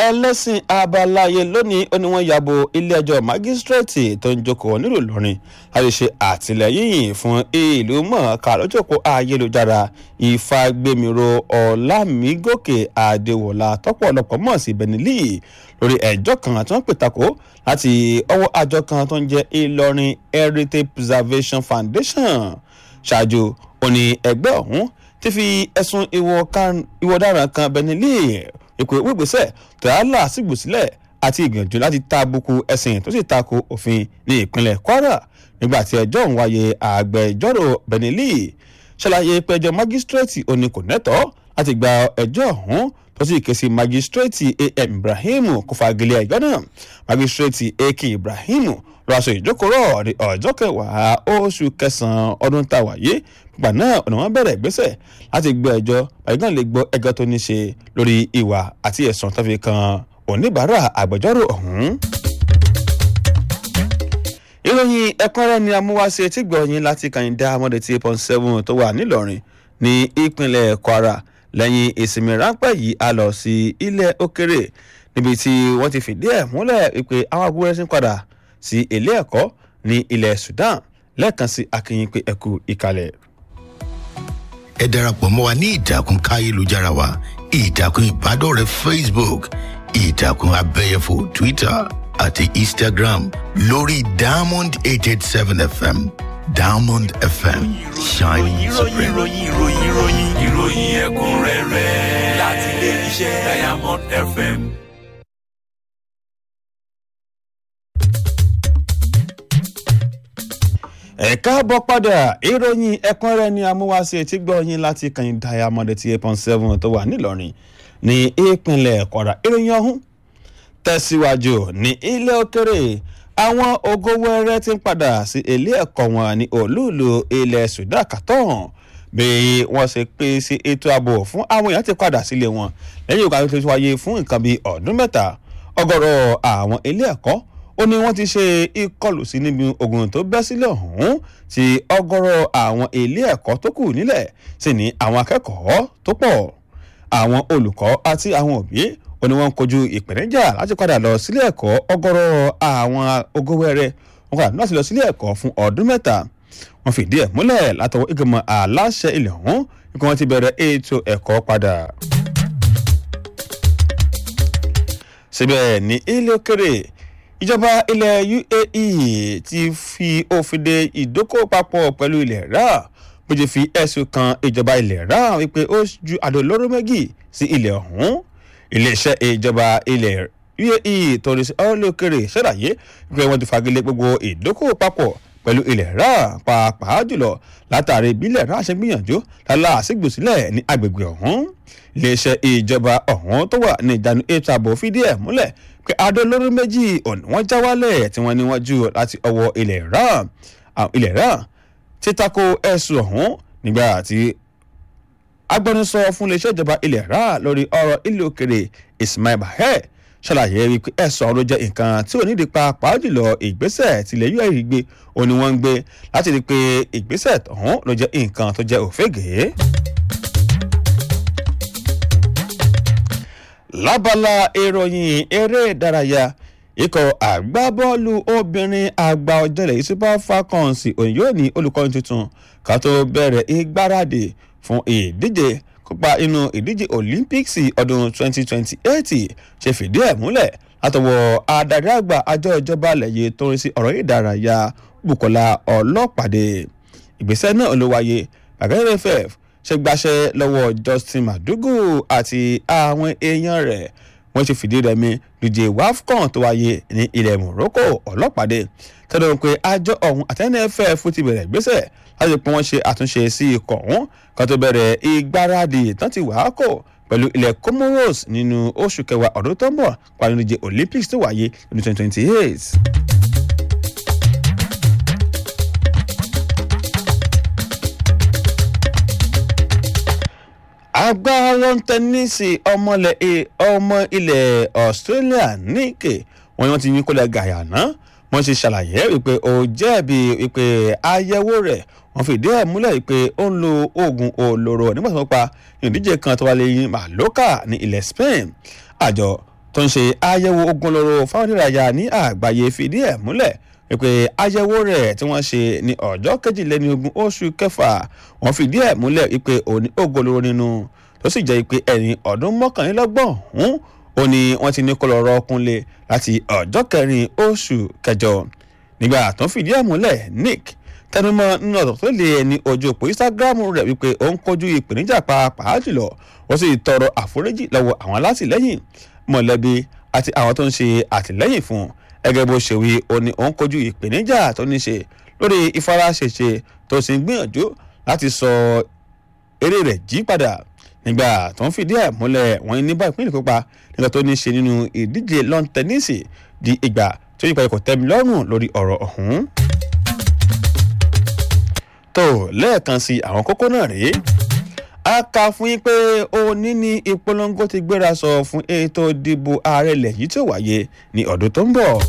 ẹlẹ́sìn abalaye lónìí ó ní wọ́n yàbò ilé-ẹjọ́ májísírèètì tó ń jókòó nílùú Ìlọrin láti ṣe àtìlẹ́yìn fún ìlú mọ̀ọ́ká lójókòó ayélujára ìfagbémiro ọ̀làmígòkè àdéwọ̀lá tọ́pọ̀lọpọ̀ mọ̀ sí benili lórí ẹjọ́ kan tí wọ́n pè takò láti ọwọ́ àjọ kan tó ń jẹ́ Ìlọrin Heritage Preservation Foundation ṣáájú ó ní ẹgbẹ́ ọ̀hún ti fi ẹ̀sùn ìwọ ọ̀daràn kan benili ìpè wígbésẹ̀ tòyálà sígbòsílẹ̀ àti ìgbìyànjú láti ta àbùkù ẹ̀sìn tó sì tako òfin ní ìpínlẹ̀ Kwara nígbà tí ẹjọ́ ń wáyé àgbẹjọ́rò benili ṣàlàyé pé ẹjọ́ májísírèètì òní kò nẹ́tọ̀ọ́ láti gba ẹjọ́ ọ̀hún tó sì ké sí májísírèètì am ibrahim kó fagilé ẹjọ́ náà májísírèètì ak ibrahim lọ aṣọ ìjókòó ní ọjọ́ kẹwàá oṣù kẹsàn-án ọdún tá a wáyé gbà náà ọ̀nà wọn bẹ̀rẹ̀ ìgbésẹ̀ láti gbọ́ ẹjọ́ bàyìí lè gbọ́ ẹjọ́ tó ní ṣe lórí ìwà àti ẹ̀sùn tó fi kan oníbàárà àgbẹjọ́rò ọ̀hún ìròyìn ẹ̀kúnrẹ́rẹ́ ni amúwáṣe tí gbọ̀nyìn láti kàyíndá amọ̀dé tí eight point seven tó wà nílọrin ní ìpínlẹ̀ kwara lẹ́yìn ìsinmi ráńpẹ́ yìí a lọ sí ilẹ̀ òkèrè níbi tí wọ́n ti fìdí ẹ̀ múlẹ̀ pé àwọn agbóhùn ẹ̀sìn padà sí ilé ẹ̀kọ́ ní ilẹ̀ sudan lẹ́ẹ̀kan sí akínyìn pé ẹ̀kú ìkàlẹ̀. ẹ darapọ̀ mọ́ wa ní ìtàkùn káyélujára wa ìtàkùn ìbádọ́rẹ̀ẹ́ facebook ìtàkùn abẹ́yẹfò twitter àti instagram lórí diamond eight eight seven fm diamond fm shining supreme. ìròyìn ìròyìn ìròyìn ìròyìn ẹ̀kúnrẹ́rẹ́ láti ilé iṣẹ́ diamond fm. ẹ káàbọ̀ padà ìròyìn ẹ̀kúnrẹ́rẹ́ ni amúwáṣe tí gbọ̀nyìn láti kàn diamond tí eight point seven tó wà nílọrin ní ìpínlẹ̀ kwara ìròyìn ọ̀hún tẹ̀síwájú ní ilé òkèrè àwọn ògo wẹrẹ ti ń padà sí ilé ẹ̀kọ́ wọn ní olúùlú ilẹ̀ sudan kàtọ́hàn bí wọ́n ṣe pé sí ètò ààbò fún àwọn èèyàn ti padà sílé wọn lẹ́yìn ìgbà tó ti wáyé fún nǹkan bíi ọdún mẹ́ta ọ̀gọ̀rọ̀ àwọn ilé ẹ̀kọ́ ó ní wọ́n ti ṣe ìkọlù sí níbi ogun tó bẹ́ sílẹ̀ ọ̀hún tí ọ̀gọ̀rọ̀ àwọn ilé ẹ̀kọ́ tó kù nílẹ̀ sì ní àwọn akẹ́kọ̀ọ́ tó pọ̀ àwọn olùkọ́ àti àwọn òbí ó ní wọ́n ń kojú ìpèníjà láti padà lọ sílé ẹ̀kọ́ ọ̀gọ̀rọ̀ àwọn ogówẹ́rẹ́ wọn padà náà sì lọ sílé ẹ̀kọ́ fún ọdún mẹ́ta wọ́n fìdí ẹ̀ múlẹ̀ látọwọ́ ìgbìmọ̀ aláṣẹ ilẹ̀ ọ̀hún kí wọ́n ti bẹ̀rẹ̀ ètò ẹ̀kọ́ padà. síbẹ̀ ní ilé òkèrè ìjọba ilẹ̀ uae ti fi òfin de ìdókòwò papọ̀ pẹ̀lú ilẹ̀ rà bó ṣe fi ẹ̀sùn kan ìjọba ilẹ̀ rà wípé ó ju àdó olóró méjì sí ilẹ̀ ọ̀hún iléeṣẹ́ ìjọba ilẹ̀ uae torí sí ọlọ́kẹ̀rẹ̀ ṣàlàyé pé wọ́n ti fagilé gbogbo ìdókòwò papọ̀ pẹ̀lú ilẹ̀ rà pàápàá jùlọ látàrí ìbílẹ̀ rà ṣe gbìyànjú lálá àṣìgbòsílẹ̀ ní agbègbè ọ̀hún iléeṣẹ́ ìjọba ọ̀hún tó wà ní ìjánu ètò ààbò fìdí ẹ̀ múlẹ̀ pé adó lórí méjì ọ̀nà wọ́n já wálẹ̀ tí wọ́n ní wọ́n jù láti ọwọ́ ilẹ̀ rà ilẹ̀ rà títako ẹ̀sùn ọ̀hún nígbà tí agbẹnusọ fún iléeṣẹ́ ìjọba ilẹ̀ rà lórí ọ̀rọ̀ ilé òkèrè ismail bahẹ́ ṣàlàyé wípé ẹ̀sùn ọ̀rọ̀ jẹ́ nǹkan tí ò ní di pàápàá jùlọ ìgbésẹ̀ tilẹ̀ us gbé ó ní wọ́n ń gbé láti rí i pé ìgbésẹ̀ ọ̀hún ló jẹ́ nǹkan tó jẹ́ òfégè. lábala ìròyìn eré ìdárayá ikọ̀ àgbábọ́ọ̀lù obìnrin àgbà ọ̀jẹ̀lẹ̀ yìí super falcons òun yóò ní olùkọ́ni tuntun ká tó bẹ̀rẹ̀ ìgbáradì fún ìdíje kópa inú ìdíje olympics ọdún 2028 ṣe fìdí ẹ̀ múlẹ̀ látọwọ́ adarí àgbà àjọ ìjọba lẹ́yìn tó ń rí sí ọ̀rọ̀ ìdárayá bukola ọlọ́pàdé ìgbésẹ̀ náà ló wáyé gbàgede ff ṣe gbaṣẹ́ lọ́wọ́ justin madugu àti àwọn èèyàn rẹ̀ wọ́n ṣe fìdí rẹmi lùjẹ́ wafcon tó wáyé ní ilẹ̀ morocco ọlọ́pàdé tẹ́lẹ̀ pé àjọ ọ̀hún àtẹ́nẹ́fẹ́ fún ti bẹ̀rẹ̀ gbésẹ̀ láti pé wọ́n ṣe àtúnṣe sí ikọ̀ ọ̀hún kan tó bẹ̀rẹ̀ ìgbáradì tán ti wàá kọ̀ pẹ̀lú ilẹ̀ comoros nínú oṣù kẹwàá ọdún tó ń bọ̀ pàdé ìdíje olympics tó wáyé ní twenty twenty eight. agbára tẹnísì ọmọ ilẹ̀ australia níkè wọn ni wọ́n ti yín kólẹ̀ gàyàná wọ́n ṣe ṣàlàyé wípé ó jẹ̀bi wípé àyẹ̀wò rẹ̀ wọ́n fìdí ẹ̀ múlẹ̀ wípé ó ń lo oògùn olóró nígbà tí wọ́n pa ìdíje kan tó wà lẹ́yìn maloka ní ilẹ̀ spain àjọ tó ń ṣe àyẹ̀wò ogun lóró fáwọn oníràyà ní àgbáyé fìdí ẹ̀ múlẹ̀ wípé àyẹ̀wò rẹ̀ tí wọ́n ṣe ní ọjọ́ kejìlélógún oṣù kẹfà wọ́n fìdí ẹ̀ múlẹ̀ wípé òní ogun lóró nínú tó sì jẹ́ pé ẹni ọdún mọ́kànlélọ́gbọ̀n ọ̀hún ó ní wọ́n ti ní kó lọ́ọ́ rọ́ọ̀kúnlé láti ọjọ́ kẹrin oṣù kẹjọ nígbà tó ń fìdí ẹ̀ múlẹ̀ nick tẹnumọ́ nínú ọ̀dọ̀ tó lé ní ojú òpó instagram rẹ̀ wípé ó ń kojú ìpèníjà pàápàá jùlọ ó sì tọrọ àforíjì lọ́wọ́ àwọn alátìlẹ́yìn mọ̀lẹ́bí àti àwọn tó ń ṣe àtìlẹ́yìn fún ẹgẹ́ bó ṣe wí ó ní ó ń kojú ìpèníjà tó ní ṣe lórí ìfaraṣẹṣe tó sì ń gbìyànjú láti sọ eré rẹ̀ jí padà nígbà tó ń fìdí ẹ̀ múlẹ̀ wọ́n ní bá ìpínlẹ̀ kópa nígbà tó ní ṣe nínú ìdíje lawn tennis di ìgbà tó yípa ikọ̀ tẹ́mi lọ́rùn lórí ọ̀rọ̀ ọ̀hún. tó lẹ́ẹ̀kan sí àwọn kókó náà rèé a kà fún yín pé òní ni ìpolongo ti gbéra sọ fún ètò ìdìbò ààrẹ ilẹ̀ yìí tó wáyé ní ọdún tó ń bọ̀.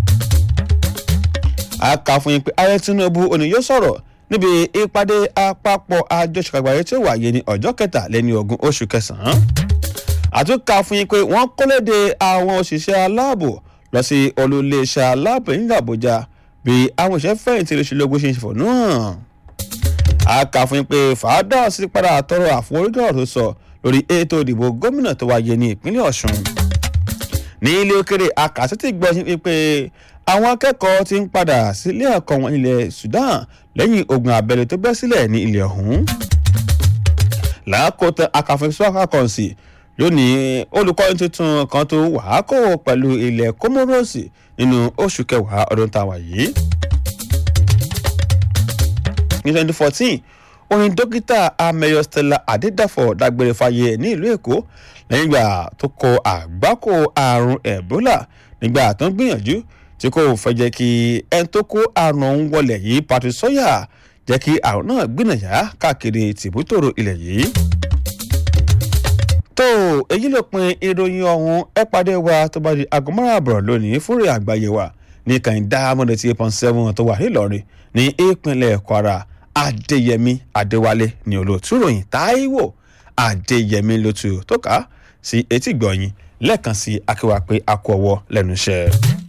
a kà fún yín pé ààrẹ tinubu òní yóò sọ̀rọ̀ níbi ìpàdé àpapọ̀ àjọṣepọ̀ àgbáyé tó wáyé ní ọjọ́ kẹtàléní ogún oṣù kẹsàn-án. àtúnkà fún yín pé wọ́n kọ́lédè àwọn òṣìṣẹ́ aláàbò lọ sí olùléeṣẹ́ aláàbò nílùú àbújá bí àwọn òṣìṣẹ́ fẹ̀yìntì lóṣèlógún ṣe ń ṣèfọ̀ náà a kà fún yín pé fàádà sí padà tọrọ àforíjì ọ̀rọ̀ tó sọ lórí ètò ìdìbò gómìnà tó wáyé ní ìpínlẹ̀ ọ̀ṣun ní ilé òkèrè akásítì gbọ́ yín pé àwọn akẹ́kọ̀ọ́ ti ń padà sílé ẹ̀kọ́ wọn ilẹ̀ sudan lẹ́yìn ogun abẹ́lé tó bẹ́ sílẹ̀ ní ilẹ̀ ọ̀hún làákòótá akàfẹ́sọ́kà kọ̀ǹsì lónìí olùkọ́ni tuntun kan tó wàá kó pẹ̀lú ilẹ̀ kómóròsì nínú oṣù kẹwàá ọdún táwa yìí ní twenty fourteen orin dókítà amẹyọ stella adédàfọ̀ dágbére fáyé ní ìlú èkó lẹ́yìn ìgbà tó kọ àgbákò àrùn ebola nígbà tó ń gbìyànjú tí kò fẹ́ jẹ́ kí ẹni tó kó àrùn ọ̀hún wọlé yìí patrick sawyer jẹ́ kí àrùn náà gbìnàyà káàkiri tìbútòrò ilẹ̀ yìí. tó èyí ló pin ìròyìn ọ̀hún ẹ pàdé wa tó bá di aago márùn-ún lónìí fúnrẹ́ àgbáyé wa ní kàńdá amọ̀dé tí eight point seven tó wà nílọrin ní ìpínlẹ̀ kwara adéyẹmí adéwálé ní olóòtú ròyìn táíwò adéyẹmí lótú tó kà á sí etí gbọ̀nyìn lẹ́ẹ̀kan sí akéwà pé a kú ọwọ́ lẹ́nu iṣẹ́.